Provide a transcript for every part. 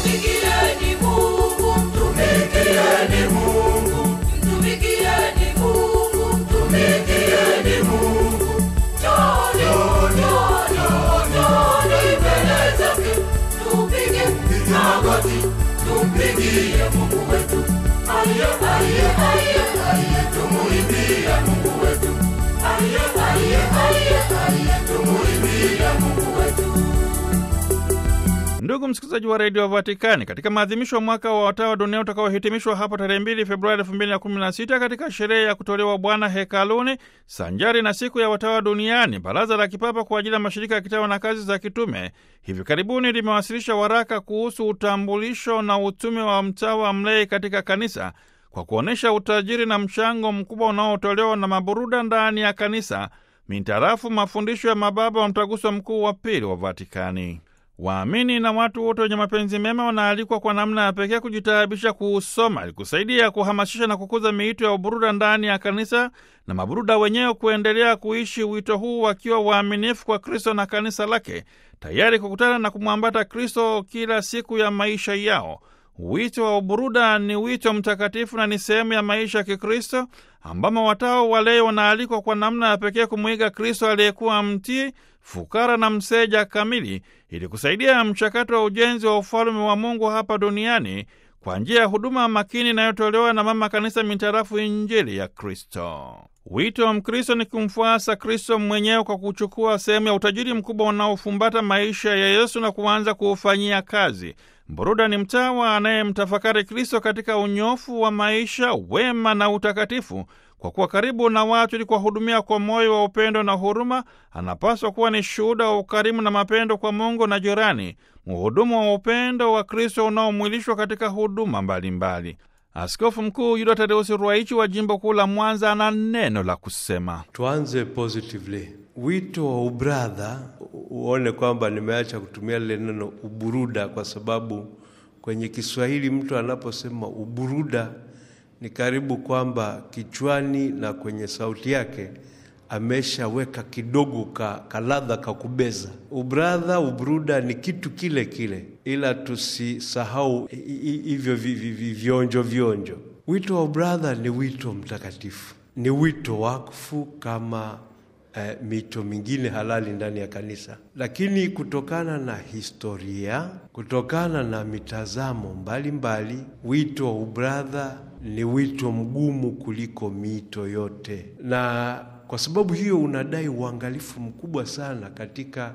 Mtumikieni Mungu, mtumikieni Mungu, mtumikieni Mungu, mtumikieni Mungu. Njooni, njooni, njooni mbele zake, tupige magoti, tumpigie Mungu wetu. Aliye, aliye, aliye, aliye, tumuimbie Mungu wetu. Aliye, aliye, aliye, aliye, tumuimbie Mungu wetu. Ndugu msikilizaji wa redio Vatikani, katika maadhimisho ya mwaka wa watawa dunia utakaohitimishwa hapo tarehe 2 Februari 2016 katika sherehe ya kutolewa Bwana hekaluni sanjari na siku ya watawa duniani, Baraza la Kipapa kwa ajili ya mashirika ya kitawa na kazi za kitume hivi karibuni limewasilisha waraka kuhusu utambulisho na utume wa mtawa mlei katika kanisa kwa kuonyesha utajiri na mchango mkubwa unaotolewa na maburuda ndani ya kanisa mintarafu mafundisho ya mababa wa mtaguso mkuu wa pili wa Vatikani. Waamini na watu wote wenye mapenzi mema wanaalikwa kwa namna ya pekee kujitaabisha kuusoma ili kusaidia kuhamasisha na kukuza miito ya uburuda ndani ya kanisa na maburuda wenyewe kuendelea kuishi wito huu wakiwa waaminifu kwa Kristo na kanisa lake, tayari kukutana na kumwambata Kristo kila siku ya maisha yao. Wito wa uburuda ni wito mtakatifu na ni sehemu ya maisha ya Kikristo ambamo watao walei wanaalikwa kwa namna ya pekee kumwiga Kristo aliyekuwa mtii, fukara na mseja kamili, ili kusaidia mchakato wa ujenzi wa ufalume wa Mungu hapa duniani kwa njia ya huduma makini inayotolewa na Mama Kanisa mintarafu Injili ya Kristo. Wito wa Mkristo ni kumfuasa Kristo mwenyewe kwa kuchukua sehemu ya utajiri mkubwa unaofumbata maisha ya Yesu na kuanza kuufanyia kazi. Mburuda ni mtawa anayemtafakari Kristo katika unyofu wa maisha, wema na utakatifu. Kwa kuwa karibu na watu ili kuwahudumia kwa moyo wa upendo na huruma, anapaswa kuwa ni shuhuda wa ukarimu na mapendo kwa Mungu na jirani, mhudumu wa upendo wa Kristo unaomwilishwa katika huduma mbalimbali mbali. Askofu Mkuu Yuda Tadeusi Ruwaichi wa jimbo kuu la Mwanza ana neno la kusema. Tuanze positively. Wito wa ubradha, uone kwamba nimeacha kutumia lile neno uburuda, kwa sababu kwenye Kiswahili mtu anaposema uburuda ni karibu kwamba kichwani na kwenye sauti yake ameshaweka kidogo ka kaladha ka kubeza. Ubradha, ubruda ni kitu kile kile, ila tusisahau hivyo vionjo vionjo. Wito wa ubradha ni wito mtakatifu, ni wito wakfu kama eh, mito mingine halali ndani ya kanisa, lakini kutokana na historia, kutokana na mitazamo mbalimbali mbali, wito wa ubradha ni wito mgumu kuliko mito yote na kwa sababu hiyo unadai uangalifu mkubwa sana katika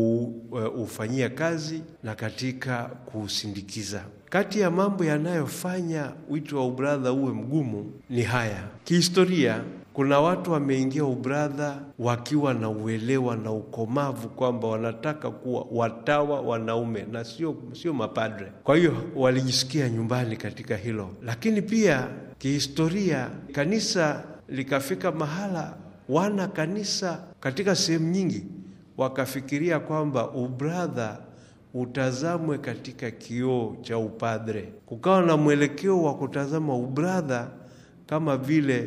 kuufanyia kazi na katika kuusindikiza. Kati ya mambo yanayofanya wito wa ubradha uwe mgumu ni haya. Kihistoria, kuna watu wameingia ubradha wakiwa na uelewa na ukomavu kwamba wanataka kuwa watawa wanaume na sio sio mapadre. Kwa hiyo walijisikia nyumbani katika hilo, lakini pia kihistoria, kanisa likafika mahala wana kanisa katika sehemu nyingi wakafikiria kwamba ubradha utazamwe katika kioo cha upadre. Kukawa na mwelekeo wa kutazama ubradha kama vile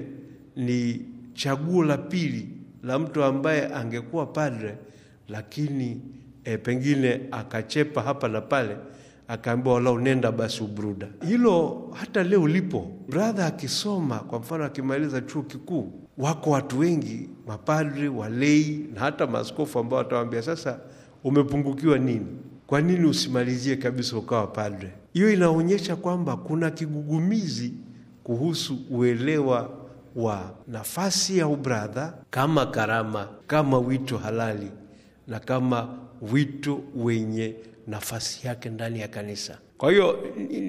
ni chaguo la pili la mtu ambaye angekuwa padre, lakini e, pengine akachepa hapa na pale, akaambiwa walau nenda basi ubruda. Hilo hata leo lipo. Bradha akisoma kwa mfano, akimaliza chuo kikuu wako watu wengi mapadri, walei na hata maaskofu ambao watawambia sasa, umepungukiwa nini? Kwa nini usimalizie kabisa ukawa padre? Hiyo inaonyesha kwamba kuna kigugumizi kuhusu uelewa wa nafasi ya ubradha kama karama, kama wito halali na kama wito wenye nafasi yake ndani ya kanisa. Kwa hiyo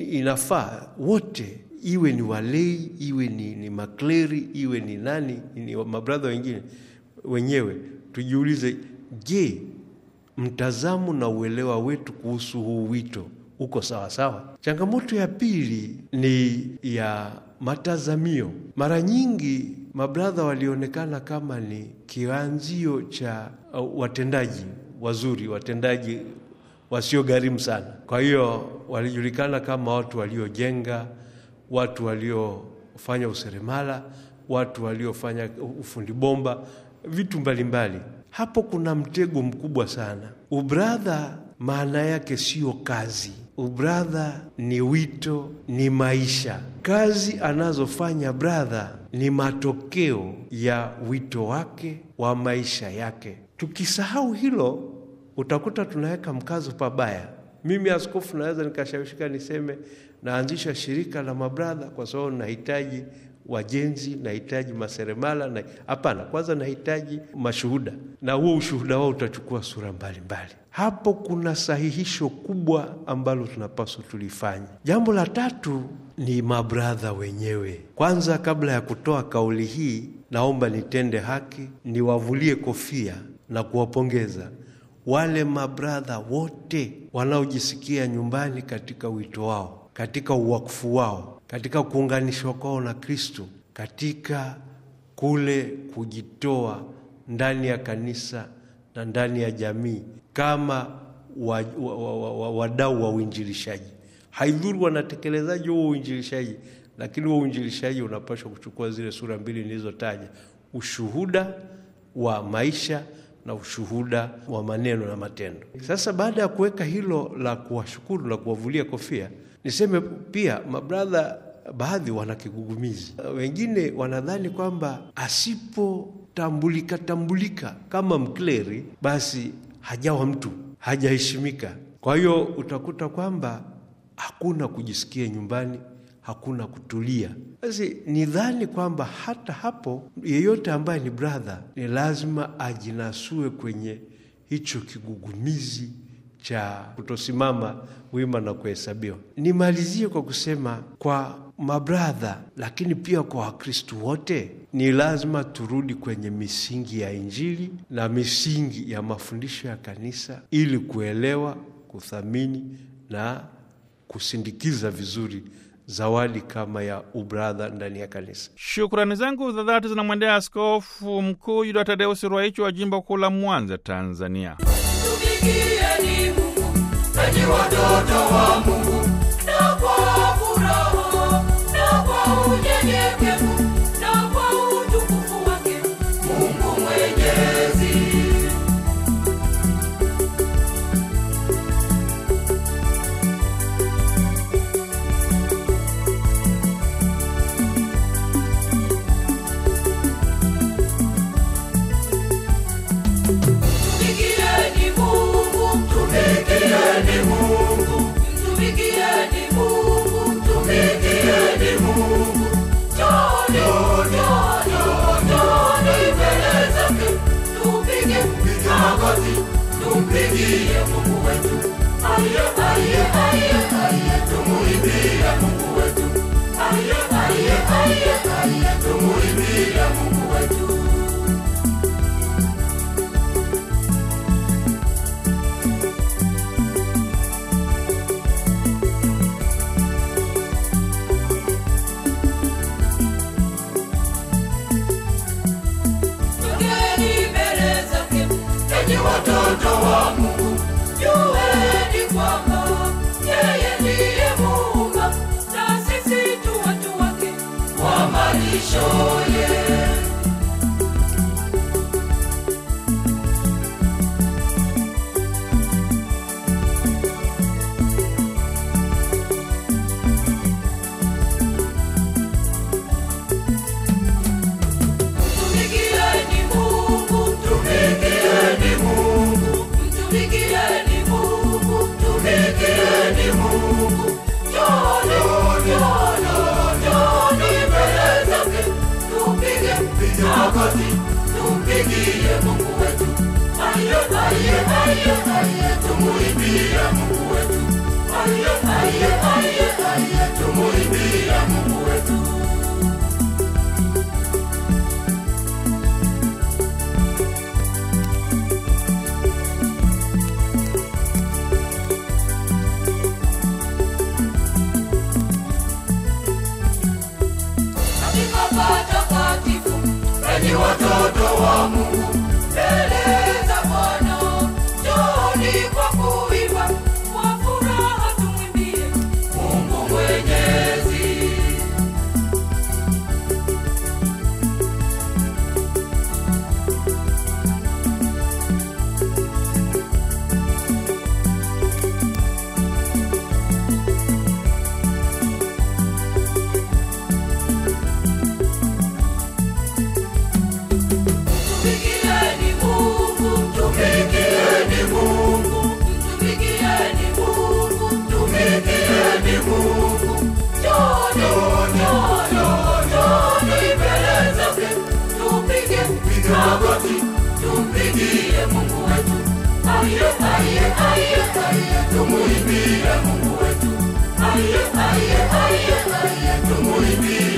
inafaa wote iwe ni walei iwe ni, ni makleri iwe ni nani ni mabradha wengine wenyewe, tujiulize, je, mtazamo na uelewa wetu kuhusu huu wito uko sawa sawa? Changamoto ya pili ni ya matazamio. Mara nyingi mabradha walionekana kama ni kianzio cha uh, watendaji wazuri, watendaji wasiogharimu sana. Kwa hiyo walijulikana kama watu waliojenga watu waliofanya useremala, watu waliofanya ufundi bomba, vitu mbalimbali mbali. Hapo kuna mtego mkubwa sana. Ubradha maana yake sio kazi. ubradha ni wito, ni maisha. Kazi anazofanya bradha ni matokeo ya wito wake wa maisha yake. Tukisahau hilo, utakuta tunaweka mkazo pabaya. Mimi askofu naweza nikashawishika niseme naanzisha shirika la mabradha kwa sababu nahitaji wajenzi, nahitaji maseremala na hapana, kwanza nahitaji mashuhuda, na huo ushuhuda wao utachukua sura mbalimbali mbali. Hapo kuna sahihisho kubwa ambalo tunapaswa tulifanye. Jambo la tatu ni mabradha wenyewe. Kwanza, kabla ya kutoa kauli hii, naomba nitende haki, niwavulie kofia na kuwapongeza wale mabradha wote wanaojisikia nyumbani katika wito wao, katika uwakfu wao, katika kuunganishwa kwao na Kristo, katika kule kujitoa ndani ya kanisa na ndani ya jamii kama wadau wa, wa, wa, wa, wa uinjilishaji. Haidhuru wanatekelezaji huo uinjilishaji, lakini huo uinjilishaji unapaswa kuchukua zile sura mbili nilizotaja: ushuhuda wa maisha na ushuhuda wa maneno na matendo. Sasa baada ya kuweka hilo la kuwashukuru na kuwavulia kofia, niseme pia mabradha baadhi wana kigugumizi. Wengine wanadhani kwamba asipotambulika tambulika kama mkleri, basi hajawa mtu, hajaheshimika. Kwa hiyo utakuta kwamba hakuna kujisikia nyumbani, hakuna kutulia. Basi nidhani kwamba hata hapo, yeyote ambaye ni brother ni lazima ajinasue kwenye hicho kigugumizi cha kutosimama wima na kuhesabiwa. Nimalizie kwa kusema kwa mabradha, lakini pia kwa Wakristu wote ni lazima turudi kwenye misingi ya Injili na misingi ya mafundisho ya kanisa ili kuelewa, kuthamini na kusindikiza vizuri zawadi kama ya ubradha ndani ya kanisa. Shukrani zangu za dhati zinamwendea Askofu Mkuu Yuda Tadeusi Ruwaichi wa jimbo kuu la Mwanza, Tanzania. Tumikieni Mungu, enyi watoto wa Mungu, na kwa furaha na kwa unyenyekevu na kwa utukufu wake Mungu Mwenyezi. Tumikieni Mungu, tumikieni Mungu, tumikieni Mungu, tumikieni Mungu. Njoni, njoni, njoni mbele zake, tupige magoti, tumpigie Mungu wetu. Aye, aye, aye, aye, tumuimbie Mungu wetu. Aye, aye, aye, aye, tumuimbie Mungu wetu. Tokeni mbele zake, enyi watoto wa Mungu, jueni kwamba yeye ndiye Muumba, na sisi tu watu wake wa malishoye. Tumikieni Mungu, tumikieni Mungu, tumikieni Mungu, tumikieni Mungu. Njoni, njoni, njoni mbele zake, tupige magoti, tumpigie Mungu wetu. Aye, aye, aye, aye, tumuimbie Mungu wetu. Aye, aye, aye, aye, tumuimbie Mungu wetu. katika patakatifu, enyi watoto wa Mungu, mbele za Bwana, njooni kwa kuimba, kwa furaha tumwimbie Mungu Mwenyezi. tumuimbie Mungu wetu. Aye, aye, aye, aye, tumuimbie Mungu wetu. Aye, aye, aye, aye, tumuimbie